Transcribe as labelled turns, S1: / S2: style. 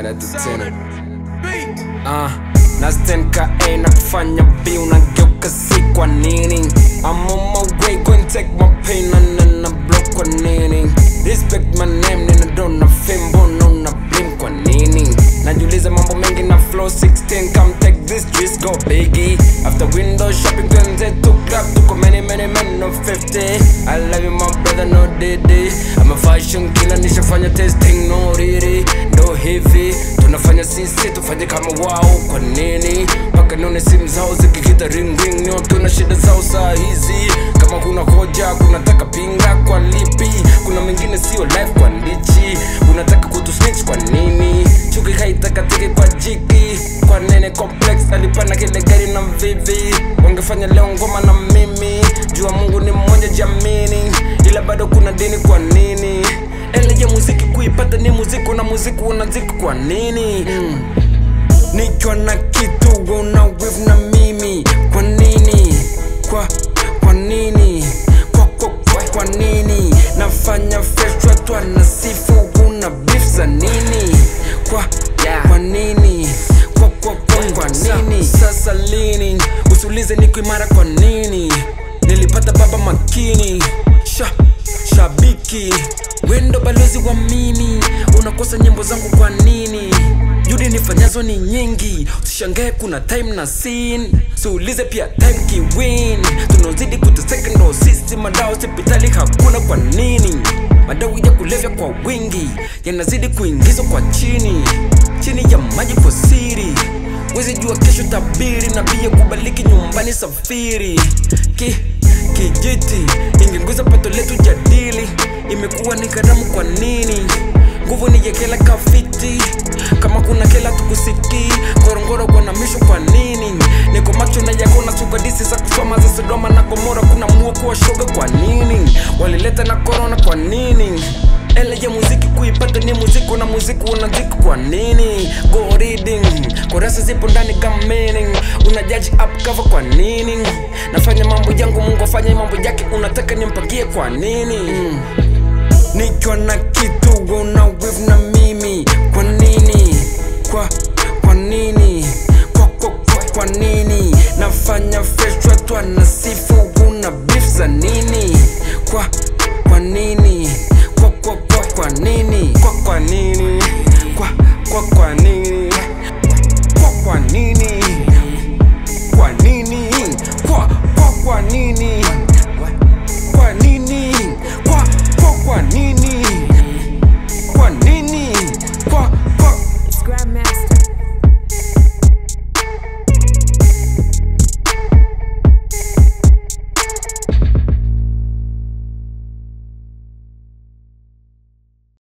S1: Leta tena Ah, na stand ka A na kufanya B unageuka C kwa nini I'm on my way going take my pain na na na block kwa nini Respect my name nina dona fame mbona una blame kwa nini Najiuliza mambo mengi na flow 16 come take this twist go biggie After window shopping tuanze tu club tuko many many men no 50 I love you my brother no didi I'm a fashion killer nishafanya testing no riri ndo hivi tunafanya sisi tufanye kama wao kwa nini mpaka nione simu zao zikikita ring ring nyo tuna shida zao saa hizi kama kuna hoja kunataka pinga kwa lipi kuna mengine sio life kwa ndichi unataka kutu snitch kwa nini chuki haitaka tiki kwa jiki kwa nene complex alipana kile gari na vivi wangefanya leo ngoma na mimi jua mungu ni mmoja jamini ila bado kuna dini kwa nini ele ya muziki kuipata ni muziki na muziki unaziki kwa nini mm. nikiwa na kitu una wiv na mimi kwa nini kwa kwa nini kwa kwa kwa, kwa nini nafanya fresh watu wanasifu una beef za nini kwa kwa nini kwa kwa kwa, kwa nini sasa lini usiulize niko imara kwa nini nilipata baba makini sha shabiki wendo balozi wa mimi unakosa nyimbo zangu kwa nini judi nifanyazo ni nyingi usishangae kuna time na scene siulize pia time kiwin tunaozidi kuteseka ndo sisi madao hospitali hakuna kwa nini madawa ya kulevya kwa wingi yanazidi kuingizwa kwa chini chini ya maji kwa siri wezi jua kesho tabiri na pia kubaliki nyumbani safiri ki kijiti ingenguza pato letu jadili imekuwa ni karamu kwa nini nguvu ni yekela kafiti kama kuna kela tukusiki ngorongoro kwa misho kwa nini niko macho na yako na sugadisi za kusoma za sodoma na gomora kuna muo kuwa shoga kwa nini walileta na korona kwa nini ele ya muziki kuipata ni muziki na muziki unaziki kwa nini go reading kurasa zipo ndani kama meaning unajaji up cover kwa nini nafanya mambo yangu mungu afanye mambo yake unataka nimpagie kwa nini mm. nikiwa na kitu una wiv na mimi kwa